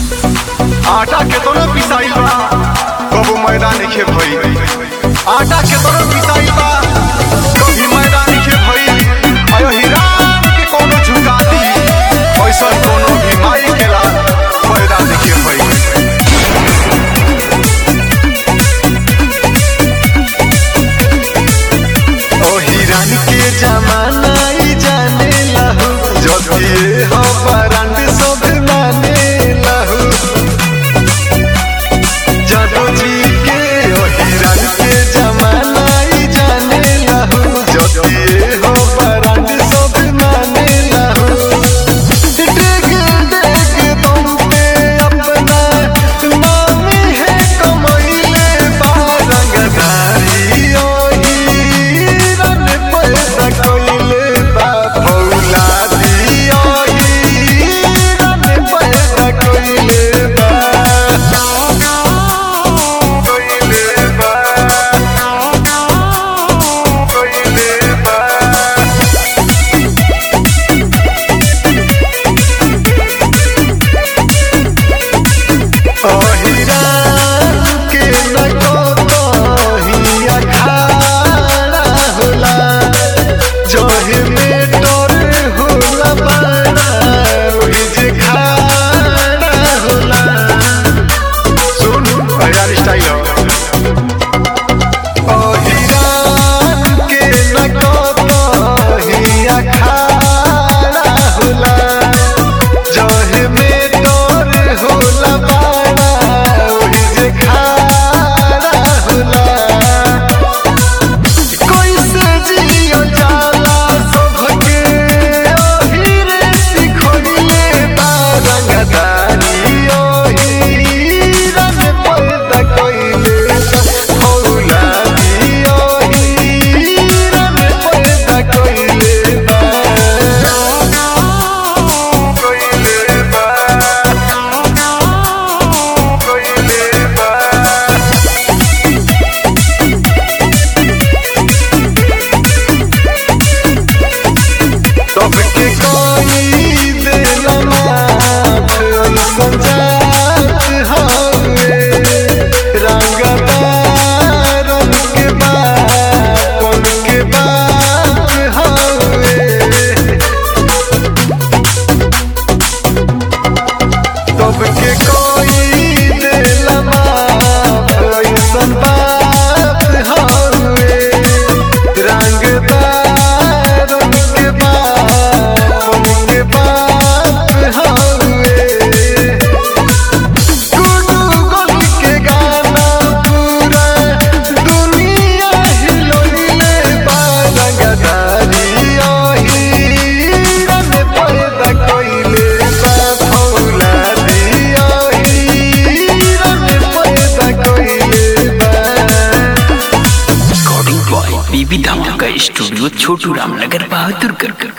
आटा के तोरो पिसाई बा कबो मैदान खे भई आटा के तोरो पिसाई बा कभी मैदान खे भई अयो हिरान के कोनो झुका दी ऐसा कोनो भी माई खेला मैदान खे भई ओ हिरान के जमाना ई जाने लहू जतिए हो बरंड सब माने लहू जादू जी के ओ हिरान के जमाना ई जाने लहू जतिए हो बरंड सब माने लहू डेग डेग बम पे अपना नाम है कमैले बारंगधारी ओ हीरन पैदा कइले बा फौलादी ओ हीरन पैदा कइले बा कइले बा कइले बा अहिरान के न कतही अखाड़ा होला जहे में डर होला बड़ा ओहि जे खाड़ा होला सुन यार स्टाइल अहिरान के न कतही अखाड़ा होला जहे में डर होला बड़ा ओहि जे खाड़ा होला कैसे जियो जाला सबके ओहिरे सिखोइले बारंगदारी ओहिरन पैदा कइले औलादी ओहिरन पैदा कइले बा कइले बा कइले बा सबके कोई देला माफ संजात हवे रंगदारन के बापन के बाप हवे सबके कोई देला माफ ऐसन बात हवे रंगदारन के बापन के बाप हवे गुडू गोल के गाना पूरा दुनिया हिलोइले बारंगदारी ओहिरन पैदा कइले बा फौलादी ओहिरन पैदा कइले बा रिकॉर्डिंग बॉय बीबी धमाका स्टूडियो छोटू रामनगर बहादुर कर